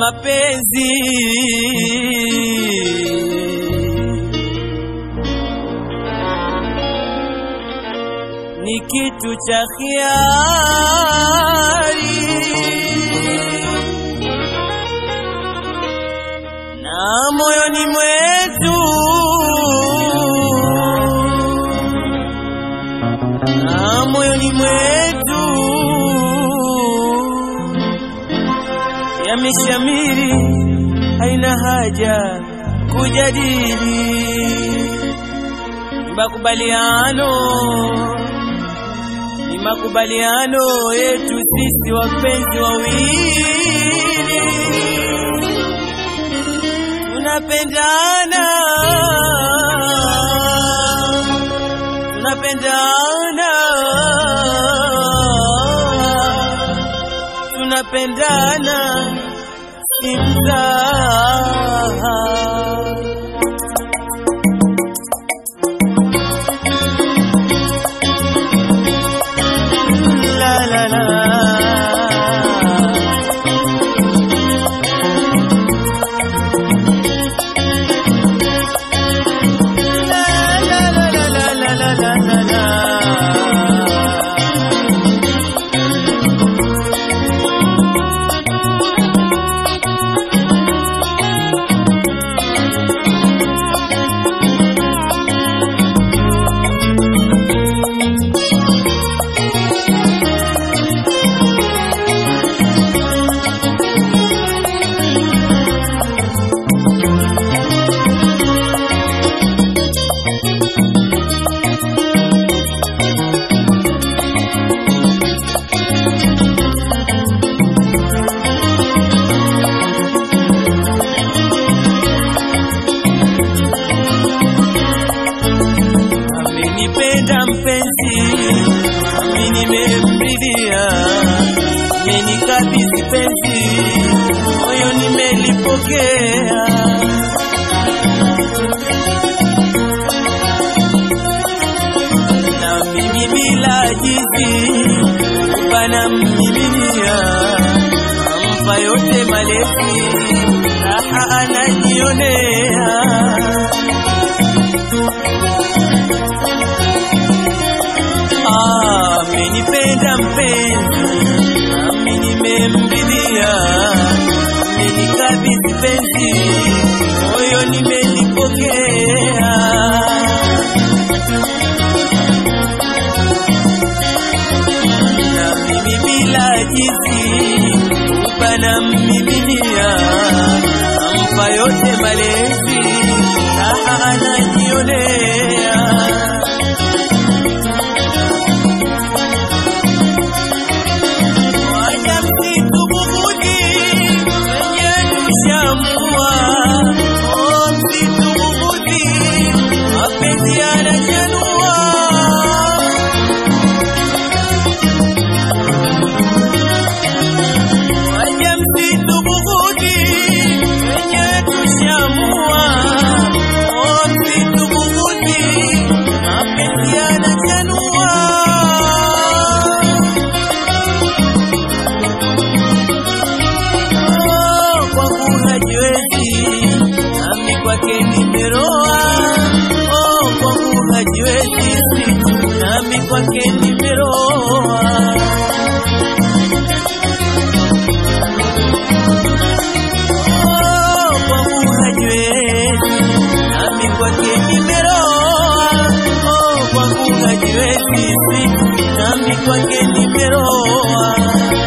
mapenzi ni kitu cha hiari na moyoni mwetu na moyoni mwetu yameshamiri, haina haja kujadili ni makubaliano, ni makubaliano yetu sisi wapenzi wawili, tunapendana, tunapendana, tunapendana si mzaha. La la la. La la la la la la la la la la. Amenipenda mpenzi, nami nimemridhia, amenikabidhi penzi, moyo nimelipokea. Na mimi bila jizi, bana mmiminia, ampa yote malezi, raha anajionea. amenipenda mpenzi, nami nimemridhia, amenikabidhi penzi, moyo nimelipokea. Na mimi bila jizi, upana mmiminia, ampa yote malezi, raha anajionea. Waja msitu bubuni wenye tushamua, oh msitu bubuni mapenzi yanachanua. Waja msitu bubuni wenye tushamua, oh msitu bubuni mapenzi yanachanua. Oh, kwangu hajiwezi, nami kwake nimeroa. Oh, kwangu hajiwezi, nami kwake nimeroa. Oh, kwangu hajiwezi, nami kwake nimeroa. Oh, kwangu hajiwezi, nami kwake nimeroa.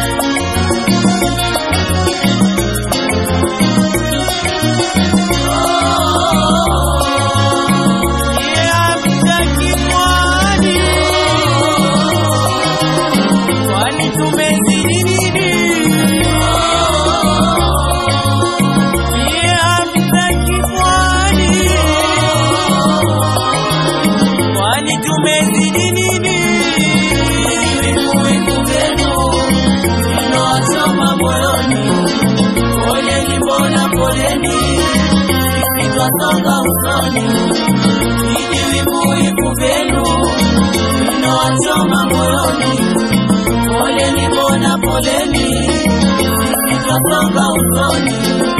Songa usoni, hivi vivu vyenu vinawachoma moyoni. Poleni bona poleni, twasonga usoni.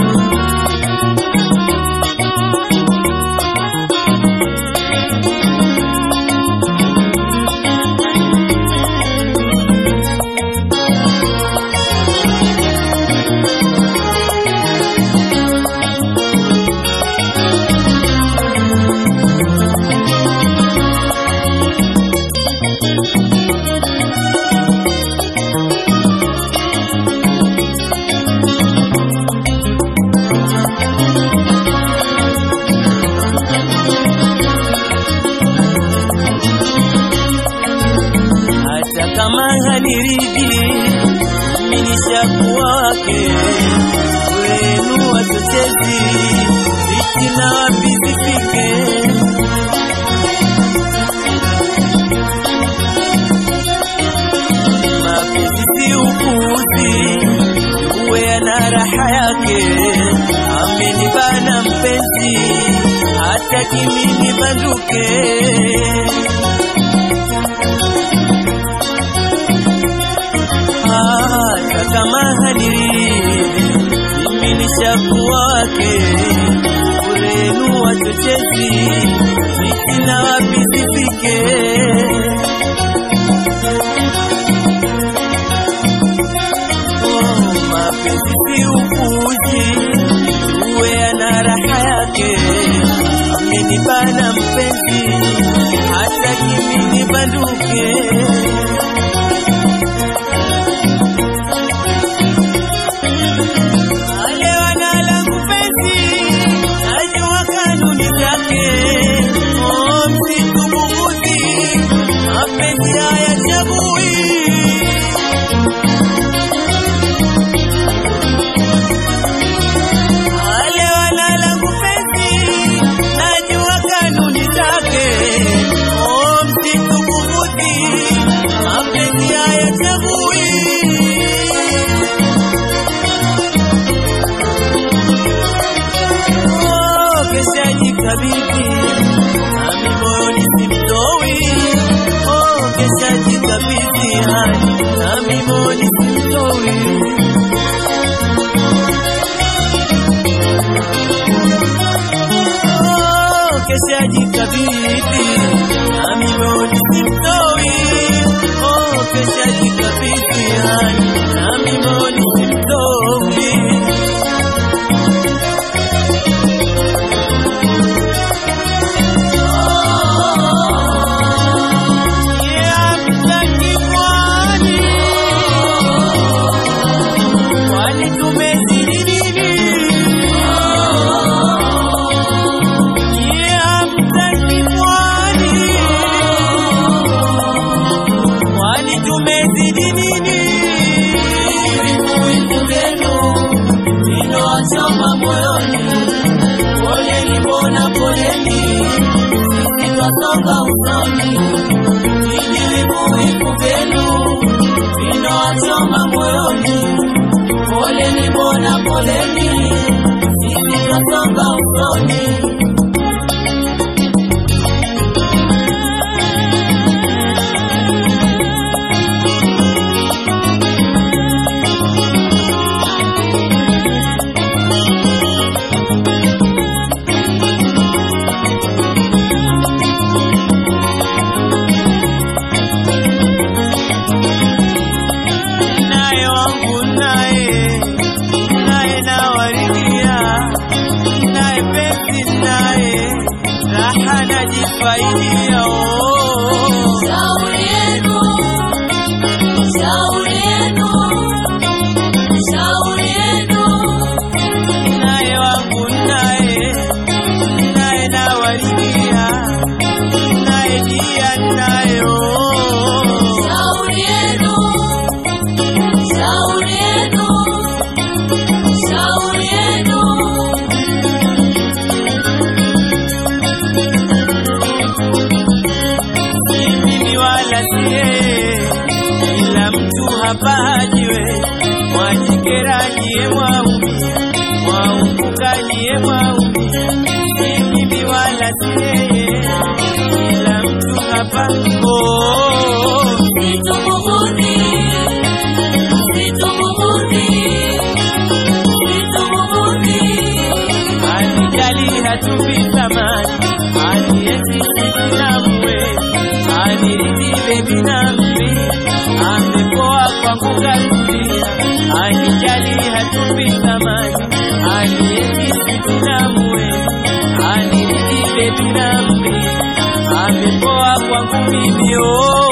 hata kama haniridhi mimi ni shaku wake wenu wachochezi fitina wapi zifike mapenzi si upuzi uwe ana raha yake amenibana mpenzi hataki mimi banduke hata kama haniridhi mimi ni shaku wake urenu wachochezi fitina wapi zifike Oh, mapenzi si upuzi uwe ana raha yake amenibana mpenzi hata kimi nibanduke wale wanala mpenzi najua kanuni zake oh, msitubugudhi mapenzi haya chagui wale wanala mpenzi najua kanuni zake oh, msitubugudhi mapenzi haya chagui Oh, kesha jikabidhi nami moyoni simtoi. Oh, kesha jikabidhi hadi nami moyoni simtoi. Oh, kesha jikabidhi nami moyoni simtoi. Oh, kesha jikabidhi hadi nami moyoni simtoi. Vitu vyenu vinawachoma moyoni, poleni mbona poleni, sisi twasonga usoni. Vijivivu vyenu vinawachoma moyoni, poleni mbona poleni, sisi twasonga usoni. naye wangu naye naye nawaridhia naye penzi naye raha najifaidia oh. Shauri yenu, shauri yenu, shauri yenu. naye wangu naye naye nawaridhia naye dia naye oh. Shauri yenu, shauri yenu, shauri yenu. hatupi thamani, anienzi sisi na muwe, aniridi bebi nami, amepoa kwangu katulia, anijali hatupi thamani, anienzi sisi na muwe, aniridi bebi nami, amepoa kwangu mimi oh.